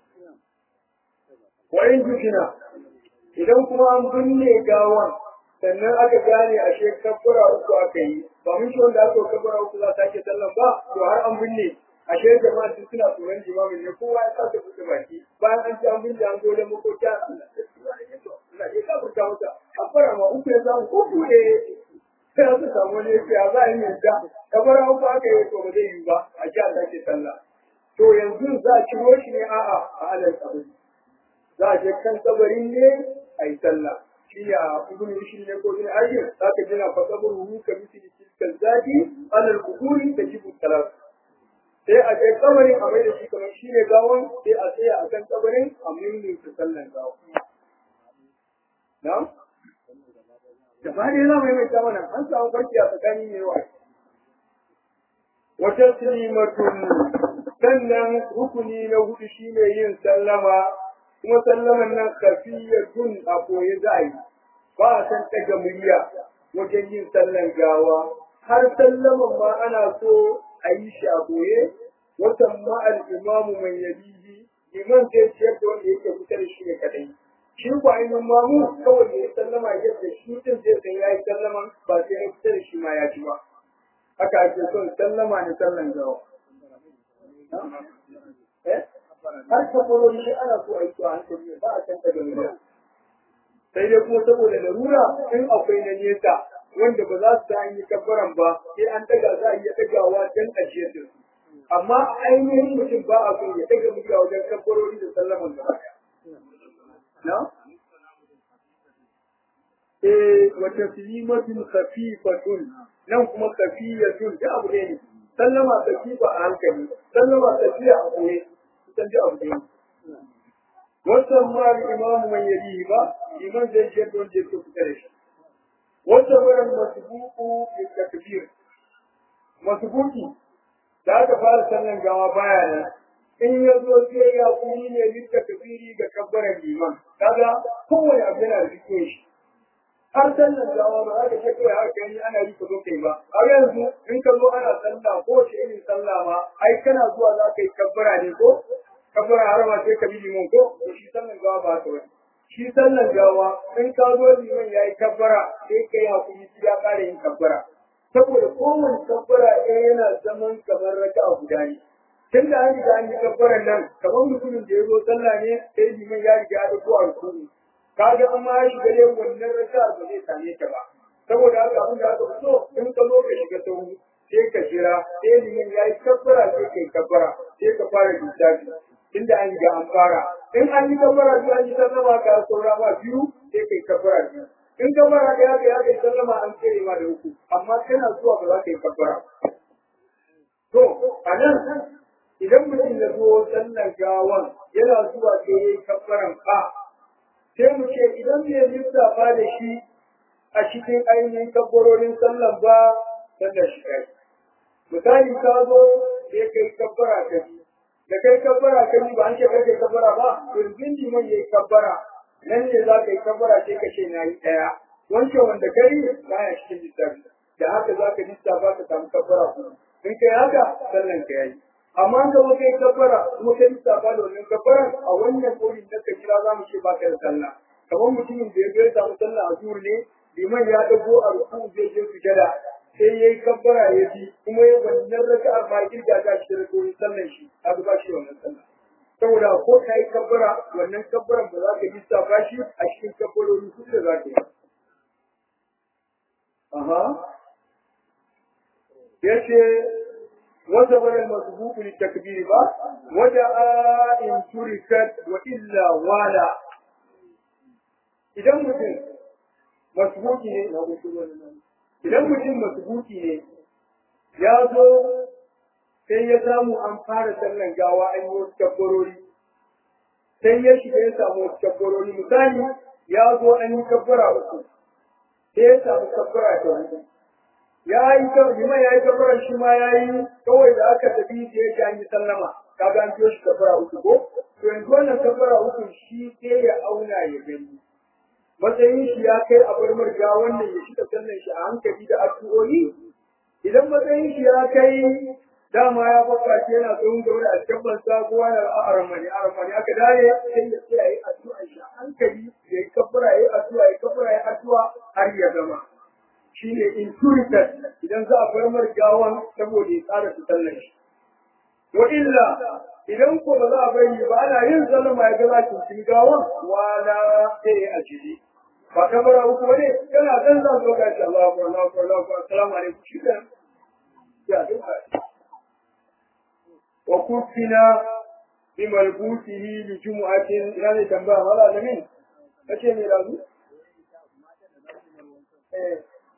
wa in dukina idan kuma an binne gawan sannan aka gane ashe kabbara uku aka yi ba mun shi wanda aka kabbara uku za ta ke sallan ba to har an binne ashe jama'a sun suna tsoron jimamin ne kowa ya sa ta buɗe baki bayan an ci an binne an zo da makota Allah ya kafurta masa kabbara ma uku ya samu ko kuɗe sai aka samu wani ya za a yi mai da kabbara uku aka yi to ba zai yi ba a ji a sake sallah to yanzu za a ciro shi ne a'a a alal kabari za a je kan kabarin ne a yi sallah shi ya ibn rushd ne ko ibn ajir za ka jina fa kaburu ka misli tilka zati alal kuburi tajibu salat sai a je kabarin a mai da shi kamar shi ne gawon sai a tsaya a kan kabarin a mimmin ta sallan gawa na gaba ɗaya za mu yi mai mana an samu farki a tsakanin ne wa wata silimatun sannan rukuni na hudu shine yin sallama kuma sallaman nan kafiyatun a koyi za a yi ba a san ɗaga murya wajen yin sallan gawa har sallaman ma ana so a yi shi a koye watan ma al-imamu mai yabihi liman zai ciyar da wanda yake kusa da shi ne kadai shi ko ainihin mamu kawai da ya sallama yadda shi din zai san ya yi sallaman ba sai ya kusa da shi ma ya ji ba haka ake son sallama ne sallan gawa har kafaroni ana so a yi su a hankali ba a can daga nuna sai dai kuma saboda larura in akwai na nesa wanda ba za su ta yi kafaran ba sai an daga za a iya dagawa don ajiyar da su amma ainihin mutum ba a so ya daga mutuwa wajen kafaroni da sallaman gaba na? Eh, wata filimatun khafifatun nan kuma khafiyatun da abu ne sallama khafifa a hankali sallama khafiya a koye kusan da abu ne wannan ma imamu man yalihi ba liman zai je don je su fita da shi wata wurin masbuku bi takbir masbuki da aka fara sallan gawa baya nan in ya zo sai ya kuni ne lita kabiri ga kabbaran liman kaga kowane abu yana da cikin shi har sallan gawa ba za ka ce kawai haka gani ana yi ka zo kai ba a yanzu in ka zo ana sallah ko ce irin sallah ma ai kana zuwa za ka yi kabbara ne ko kabbara har ma sai ka bi liman ko to shi sallan gawa ba ta wani shi sallan gawa in ka zo liman ya yi kabbara sai ka yi hakuri sai ya ƙara yin kabbara saboda kowane kabbara ɗaya yana zaman kamar raka'a guda ne tun da an riga an yi kabbaran nan kamar mutumin da ya zo sallah ne sai liman ya riga ya dauko a rukuni kaga an ma ya shiga dai wannan raka'a ba zai same ta ba saboda haka abin da aka fito in ka zo ka shiga sahu sai ka jira sai liman ya yi kabbara sai ka yi kabbara sai ka fara lissafi inda an riga an fara in an yi kabbara biyu an yi sallama ka saura ma biyu sai ka yi kabbara biyu in kabbara da ya ga ya kai sallama an tsere ma da uku amma kana zuwa ba za ka yi kabbara to a nan idan mutum ya zo sallar gawan yana zuwa sai ya yi kabbaran ka sai mu ce idan bai lissafa da shi a cikin ainihin kabbarorin sallan ba sallar shi kai misali ka zo sai kai kabbara ka bi da kai kabbara ka bi ba an ce kai kabbara ba to yanzu liman ya yi kabbara nan ne za ka yi kabbara sai ka ce na yi ɗaya wancan wanda kai baya cikin lissafi da haka za ka lissafa ka samu kabbara kuma in kai haka sallan ka yayi amma da muka yi kabbara kuma kai lissafa da wannan kabbaran a wannan korin da ka kira za mu ce ba ka da sallah kamar mutumin da ya ga ya samu sallah a zuhur ne liman ya dago a ruku zai je sujada sai ya yi kabbara ya bi kuma ya wannan raka'a ma kirga ta shi da korin sallan shi a ba shi wannan sallah saboda ko ka yi kabbara wannan kabbaran ba za ka lissafa shi a cikin kabbarori su da za ka yi Aha. yace wata bayan masbuku li takbir ba wada in turikat wa illa wala idan mutum masbuki ne na idan mutum masbuki ne ya zo sai ya samu an fara sallan gawa an yi wasu kabbarori sai ya shiga ya samu wasu kabbarori misali ya zo an yi kabbara uku sai ya samu kabbara ta hudu ya yi liman ya yi kafaran shi ma ya yi kawai da aka tafi da ya an yi sallama kaga an biyo shi kafara uku ko to yanzu wannan kafara uku shi sai ya auna ya gani matsayin shi ya kai a bar marga wannan ya shiga sallan shi a hankali da addu'o'i idan matsayin shi ya kai dama ya baka ce yana tsohon gaba da alkabban sa kowa da aramani aramani aka dare sai ya tsaya yi addu'a shi hankali ya yi kafara ya yi addu'a ya kafara ya yi addu'a har ya gama shine intuited idan za a bar mar gawan saboda ya tsara su sallar shi wa illa idan ko ba za a bari ba ana yin sallama ya ga za ki gawan wala sai ya ajiri ba kamar uku ba ne yana zan zan zo ga shi Allahu akbar Allahu akbar Allahu akbar assalamu alaikum shi kan ya duka wa kufina bi malbutihi li jumu'atin ina ne tambaya wala alamin kace me razu eh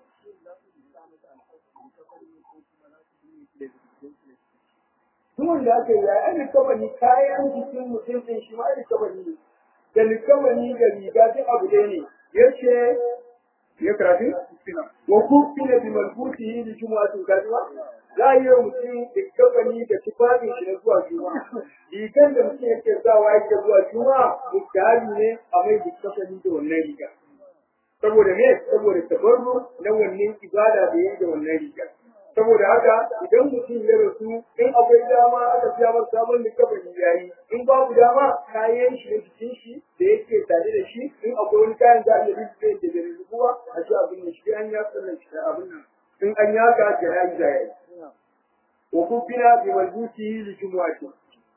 Duwan da aka yi ya yi likabani kayan jikin mutum ɗin shi ma likabani ne. Da likabani da riga duk abu ɗaya ne. Ya ce, ya karatu? Wa kufina bi malbutihi li jumu'atin kajuwa. za a yi wa mutum likabani da tufafin shi na zuwa juma'a rigar da mutum yake sawa yake zuwa juma'a mutane ne a mai likabani da wannan riga saboda me saboda tabarru na wannan ibada da yake da wannan riga saboda haka idan mutum ya rasu in akwai dama aka siya masa sabon likabani yayi in babu dama kayan shi na jikin shi da yake tare da shi in akwai wani kayan za a iya rubuta da bai rubuwa a shi abin da shi an ya tsallan shi abin nan in an yaka jana'i da yayi وكفنا بملبوسه لجمعته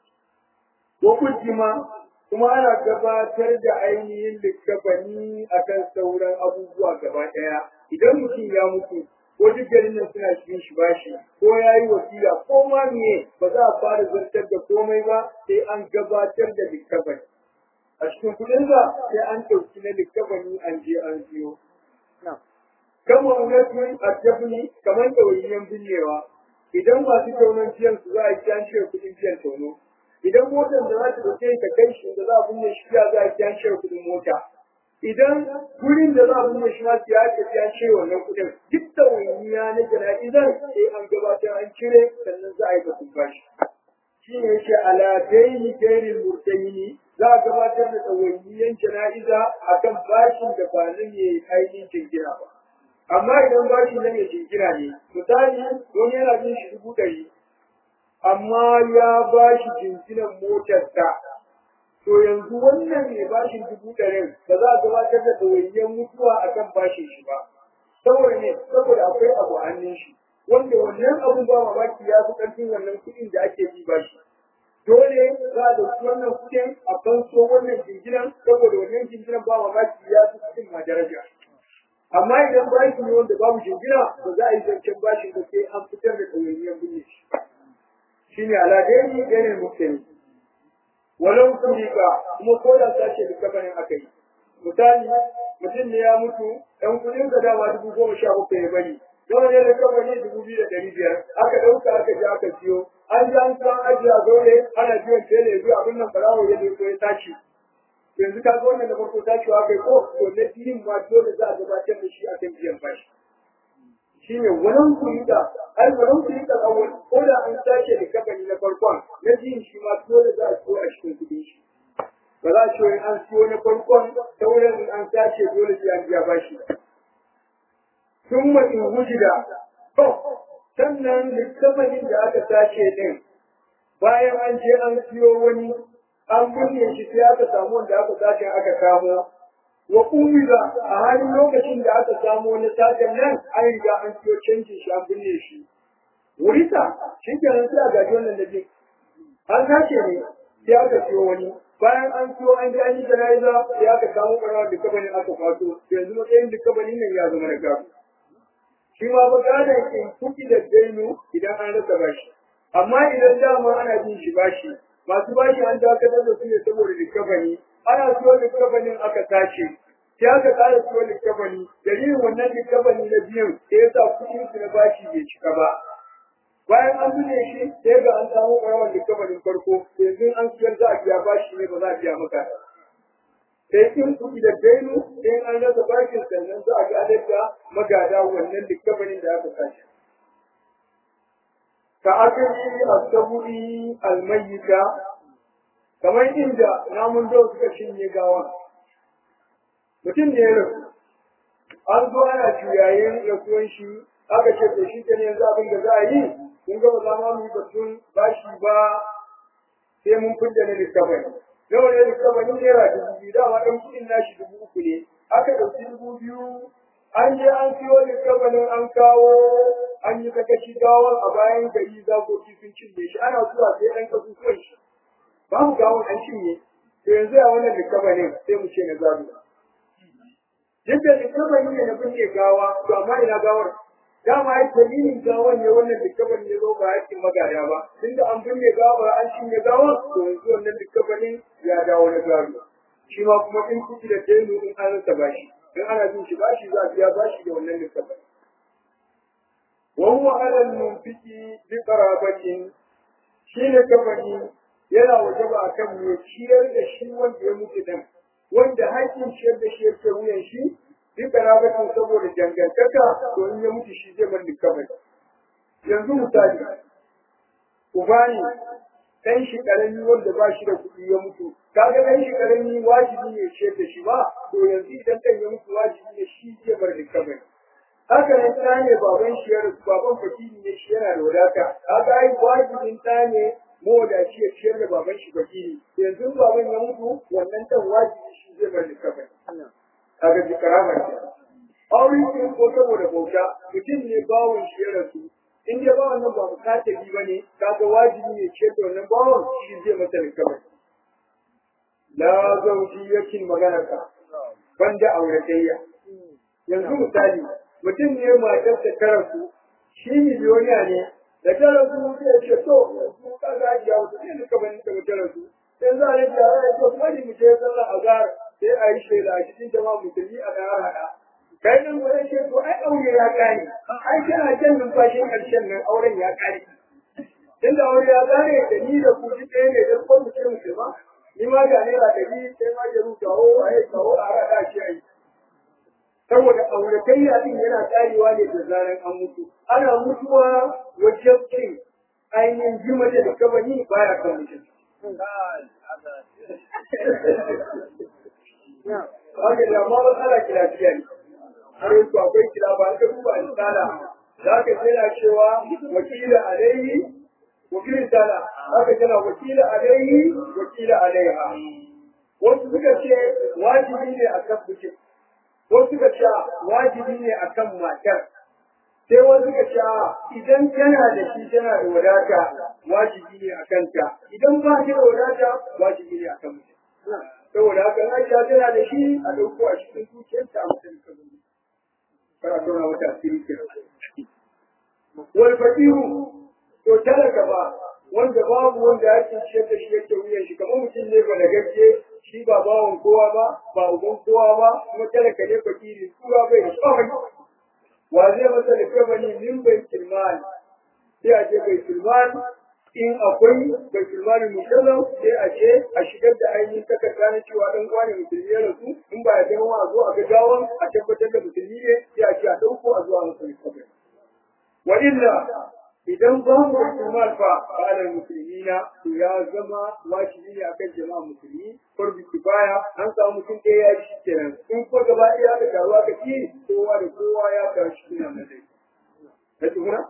وقدم kuma ana gabatar da ainihin likkafani akan sauran abubuwa gaba ɗaya idan mutum ya mutu ko duk garin nan suna cikin shi bashi ko ya yi wasiya ko ma miye ba za a fara zartar da komai ba sai an gabatar da likkafani a cikin kuɗinsa sai an ɗauki na likkafani an je an siyo kama unatun addabni kamar ɗawainiyan binnewa idan masu taunon biyan su za a yi an cire kuɗin biyan tauno idan motar da za ta dauke ka kai shi da za a binne shi za a yi an cire kuɗin mota idan gurin da za a binne shi ma su ya ce an cire wannan kuɗin duk da waniya na jana'izar sai an gabatar an cire sannan za a yi batun bashi shi ne yake ala daini gairin murtaini za a gabatar da ɗawainiyan jana'iza akan bashin da ba nan ya ainihin jingina ba amma idan bashi nan ya jingina ne misali wani yana bin shi dubu ɗari amma ya ba shi jinginan motarsa to yanzu wannan mai bashin dubu ɗarin ba za a gabatar da ɗawainiyar mutuwa a kan bashin shi ba saboda ne saboda akwai abu a hannun shi wanda wannan abun ba mamaki ya fi ƙarfin wannan kuɗin da ake bi bashi dole za a ɗauki wannan kuɗin a fanso wannan jinginan saboda wannan jinginan ba mamaki ya fi kuɗin ma daraja amma idan bashi ne wanda babu jingina ba za a yi zancen bashin ba sai an fitar da ɗawainiyar binne shi shine aladeni ganin mutum walau kurika kuma ko da sace da kafanin aka yi misali mutum ne ya mutu ɗan kuɗin ka dama dubu goma sha bakwai ya bari yawan ne da kafani dubu biyu da ɗari biyar aka ɗauka aka je aka siyo an ji an san ajiye a zaure ana biyan tele ya biyu abin nan barawo ya zo ya tashi yanzu ka ga wannan da farko tashiwa kai ko to na biyun ma dole za a gabatar da shi akan biyan bashi shine wannan kurida ai wannan kurida awwal ko da an sace da kabari na farkon na biyun shi ma dole za a so a cikin kudin shi ba za a ce an siyo na farkon sauran in an sace dole sai an biya bashi thumma in wujida to sannan littafin da aka sace din bayan an je an siyo wani an binne shi sai aka samu wanda aka sace aka kamo wa umida a halin lokacin da aka samu wani sajan nan an riga an siyo canjin shi an binne shi wurita shi kenan sai a gaji wannan da bi an sace ne sai aka siyo wani bayan an siyo an ji an yi jana'iza sai aka samu ɓarawa da kabanin aka kwato yanzu matsayin da kabanin nan ya zama na gado shi ma ba gadon in kuɗi da dainu idan an rasa bashi amma idan dama ana jin shi bashi masu bashi an dakatar da su ne saboda likafani ana siyo likafanin aka tace sai aka ƙara siyo likafani dalilin wannan likafani na biyun da ya sa kuɗin su na bashi bai cika ba bayan an zune shi sai ga an samu ƙarawar likafanin farko yanzu an siyar za a biya bashi ne ba za a biya maka sai in kuɗi da dainu sai an rasa bashin sannan za a gadar da magada wannan likafanin da aka tace ka aka yi asaburi almayyita kamar inda namun dawa suka cinye gawa mutum ne ya rasu an zo ana juyayen rasuwan shi aka ce to shi ne yanzu abin da za a yi kun ga ba za ma mu yi batun bashi ba sai mun fidda na likabani nawa ne likabani naira dubu biyu dama ɗan kuɗin nashi dubu uku ne aka ɗauki dubu biyu an je an siyo likabanin an kawo an yi kakashi gawar a bayan gari zakoki sun cinye shi ana zuwa sai ɗan kasusuwan shi babu gawar an cinye to yanzu a wannan likabanin sai mu ce na zabi duk da likabani ne na binne gawa to amma ina gawar dama ai dalilin gawan ne wannan likabanin ya zo ba yakin magada ba tunda an binne gawa an cinye gawa to yanzu wannan likabanin ya dawo na gado shi ma kuma in kuɗi da dainu in an rasa bashi in ana bin shi bashi za a biya bashi da wannan likabanin wa huwa ala al-munfiki bi qarabatin shi ne kabani yana wajaba akan mai ciyar da shi wanda ya mutu dan wanda haƙƙin ciyar da shi yake wuyan shi bi qarabatin saboda dangantaka to in ya mutu shi zai bar likabani yanzu misali ubani dan shi karami wanda ba shi da kuɗi ya mutu kaga dan shi karami wajibi ne ciyar da shi ba to yanzu idan dan ya mutu wajibi ne shi zai bar likabani haka nan ta ne baban shi ya rasu baban fakiri ne shi yana da wadata haka ai wajibin ta ne mawadaci ya ciyar da baban shi fakiri yanzu baban ya mutu wannan dan wajibi shi zai bar likafin kaga ji karama ce aure ce ko saboda bauta mutum ne bawon shi ya rasu in dai bawan nan ba bukatabi ba ne kaga wajibi ne ciyar da wannan bawon shi zai masa likafin la zaujiyatin maganarka banda auratayya yanzu misali mutum ne matarsa ta rasu shi miliyoniya ne da ta rasu zai ce to yanzu ka ga ya wata ne duka bani ta ta rasu sai za a yi jara ya ce kuma ni mu je sallah azhar sai a yi shaida a cikin jama'a musulmi a ɗaya haɗa kai nan ba ce to ai aure ya kare ai kana jan numfashin ƙarshen nan auren ya kare tunda aure ya kare da ni da ku ji ɗaya ne don ko mu ce musulma ni ma ga naira ɗari sai ma ya rubuta ho a yi kawo a haɗa shi a yi saboda auratayya din yana karewa ne da zaran an mutu ana mutuwa wajen cin ainihin jima da kabani baya kan mutum Haka da ma matsala kilafiya ne, har yanzu akwai kila ba ka duba misala, za ka tana cewa wakila alaihi, wakilin tana, haka tana wakila alaihi, wakila alaiha. Wasu suka ce wajibi ne a kan mutum, wasu suka ce wajibi ne a kan matar sai wasu suka ce idan tana da shi tana da wadata wajibi ne a kanta idan ba ta da wadata wajibi ne a kan mutum saboda haka Aisha tana da shi a dauko a cikin zuciyarta a mutum ka zuwa kana tona wata asiri ke wal faqiru to talaka ba wanda babu wanda yake ciyar da shi yake wuyan shi kamar mutum ne ba da gaske shi ba bawan kowa ba ba uban kowa ba kuma talaka ne fakiri kowa bai da tsawon wa zai masa da kamani min bai kilman sai a ce bai kilman in akwai bai kilman musallam sai a ce a shigar da ainihin takarda na cewa dan kwane musulmi ya rasu in ba ya zama a zo a ga gawan a tabbatar da musulmi ne sai a ce a ɗauko a zuwa masa kabari wa illa idan ba mu musulman fa ala musulmina to ya zama wajibi ne akan jama'a musulmi farbi kifaya an samu mutum ɗaya ya shi kenan in ko gaba ɗaya da taruwa ka ci kowa da kowa ya taru shi kenan na dai na tuhuna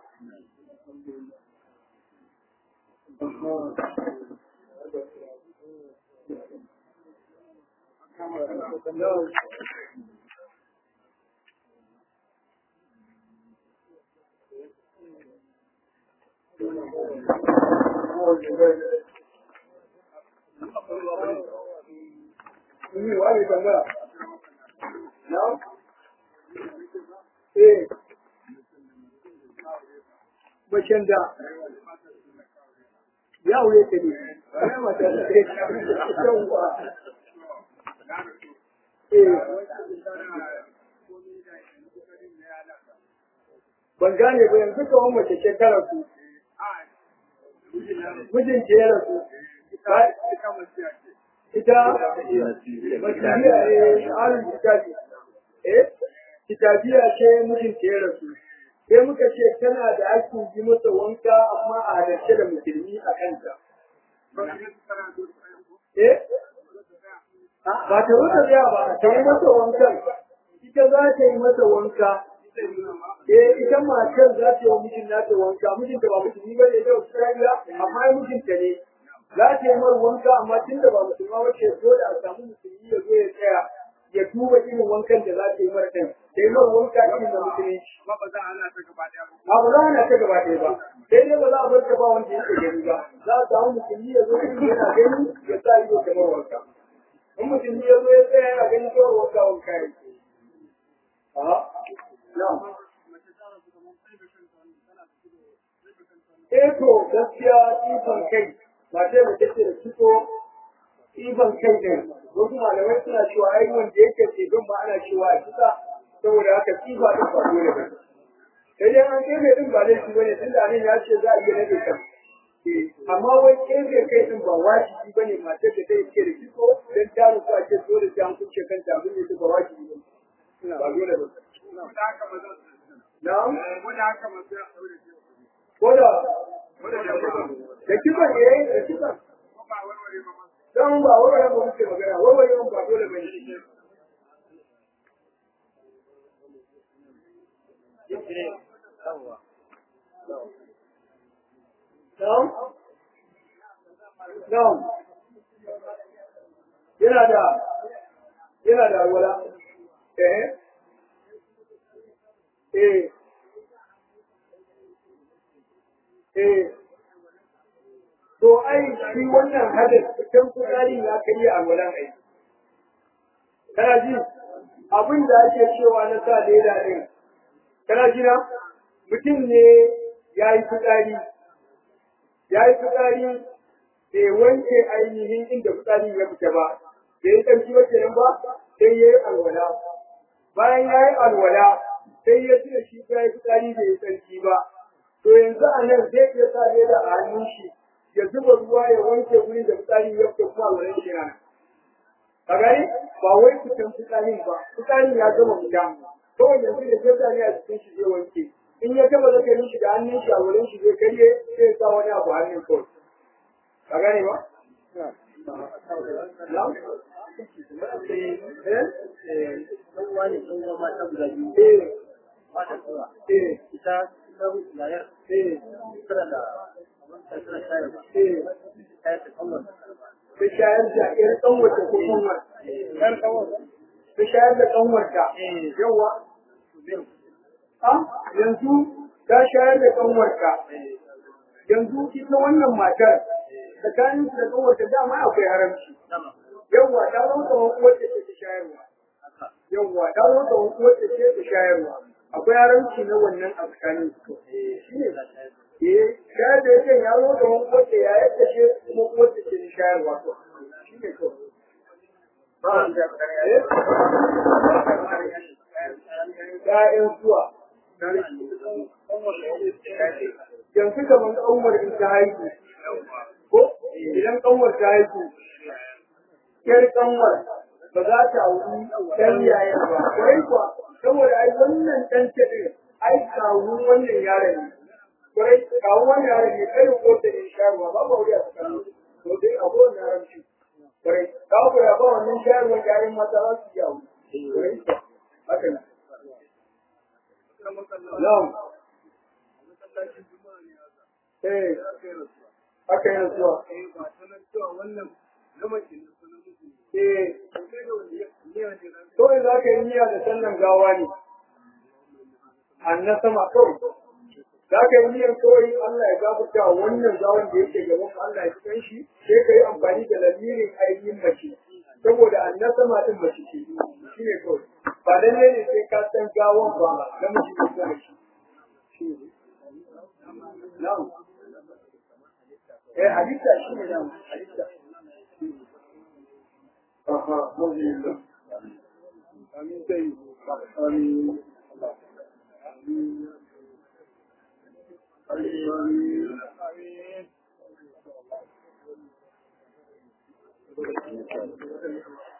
Ni wani tambaya. Na? Eh. Bacin da ya wuye ta ne, ba mata da ke yawwa. Eh. Ban gane ba yanzu kawai mace ce ta rasu. Mijin ce ya rasu. ita masihiya ne alin kitabi eh kitabiya ce mijin ta ya rasu sai muka ce tana da aikin ji masa wanka amma a halarce da musulmi a kanta eh ba ta wuce ya ba ta yi masa wankan ita za ta yi masa wanka eh ita matar za ta yi wa mijin nata wanka mijin da ba musulmi ba ne da Australia amma ai mijinta ne za ta yi mar wanka amma tun da ba musulma ba ce dole a samu musulmi ya zo ya tsaya ya duba irin wankan da za ta yi mar ɗin da yi mar wanka irin da musulunci ba ba za a hana ta gaba ɗaya ba a ba za a hana ta gaba ɗaya ba sai dai ba za a bar ta ba wanda yake gani ba za a samu musulmi ya zo irin yana gani ya sa ido kamar wanka in musulmi ya zo ya tsaya yana gani kawai wanka wanka ya ke. Aha. Na'am. Eh to gaskiya ifan kai mace da take da ciko ifan kai din wasu malamai suna cewa ai wanda yake ce don ma ana cewa a kisa saboda haka kifa din ba dole ba sai dai an kebe din ba laifi bane tunda nan ya ce za a iya rage kan amma wai kebe kai din ba wajibi bane mace da take da ciko dan ta rufu a ce dole sai an kuce kanta abin da ba wajibi ba ba dole ba ko da haka ba za su na'am ko da haka ba sai a ɗaure shi ko da ko da jama'a da kisan eh da kisan ko ba warware ba ma dan ba warware ba muke magana warware ba dole ba ne Na'am? Na'am. Yana da yana da alwala. Eh? Eh. Eh. To ai shi wannan hadis cikin kudari ya kai alwalan ai. Kana ji abin da ake cewa na sa leda din. Kana ji na? Mutum ne ya yi fitsari ya yi fitsari bai wanke ainihin inda fitsarin ya fita ba bai yi tsarki ba kenan ba sai ya yi alwala bayan ya yi alwala sai ya tuna shi ya yi fitsari bai yi tsarki ba to yanzu a nan zai iya sa leda a hannun shi ya zuba ruwa ya wanke wurin da fitsarin ya fita kuma alwalan shi yana a gani ba wai fitan fitsarin ba fitsarin ya gama fita kawai yanzu da fitsari a cikin shi zai wanke in ya taba zakarin shi da hannun shi a wurin shi zai karye sai sa wani abu hannun kawai ka gane ba? Na'am? Eh? dan wani dan uwa mata guda biyu Eh, ba ta tsawa eh, ita dan yayar eh, tana da ta tana shayar ba eh. ta ta kanwar Ta shayar da ƴar ƙanwarta ko ƙanwar? ɗan kawai Ta shayar da ƙanwarta. eh Yawa. Ah, yanzu ta shayar da ƙanwarta. Yanzu ita wannan matar tsakanin da ƙanwarta dama akwai haramci. sama Yawwa ta zama kamar uwar da ke ta shayarwa. haka Yawwa ta zama kamar uwar da ke ta shayarwa. Akwai haramci na wannan a tsakanin su. Shi ne. ta shayar Eh, shayar da yake ya zo kamar uwar da ya yadda ce kuma uwar da ke ta shayarwa. Shi ne kawai. Ba a da ‘Ya'yan zuwa. Yanzu kamar ƙanwar in ta haihu. Ko idan ƙanwar ta haihu, ‘yar ƙanwar ba za ta wuri ɗan yayan ba. Kwarai kuwa, saboda ai wannan ɗan taɗin ai kawun wannan yaron ne. Kwarai, kawun wannan yaron ne kai ko da ne shayarwa ba ba wuri a tsakanin su. To dai a kowane yaron shi. Kwarai, ka ku ya ba wannan shayarwar yayin mata za su yawo. Kwarai kuwa, haka ne. Na'am. Eh, haka yana zuwa. Eh, kawai za ka yi niyya da sallan gawa ne. Anna sama kawai. Za ka yi niyyar kawai Allah ya gafarta wa wannan gawan da yake gaban mu, Allah ya cikin shi, sai ka yi amfani da lamirin ainihin mace. Saboda anna sama din mace ce, shi ne kawai. Ba lalle ne sai ka san gawan ba, namiji ne ko mace. Shi ne. Na'am. Eh, halitta shi ne na'am, halitta. Aha, alhamdulillah. Amin sai. Amin. Amin. Amin.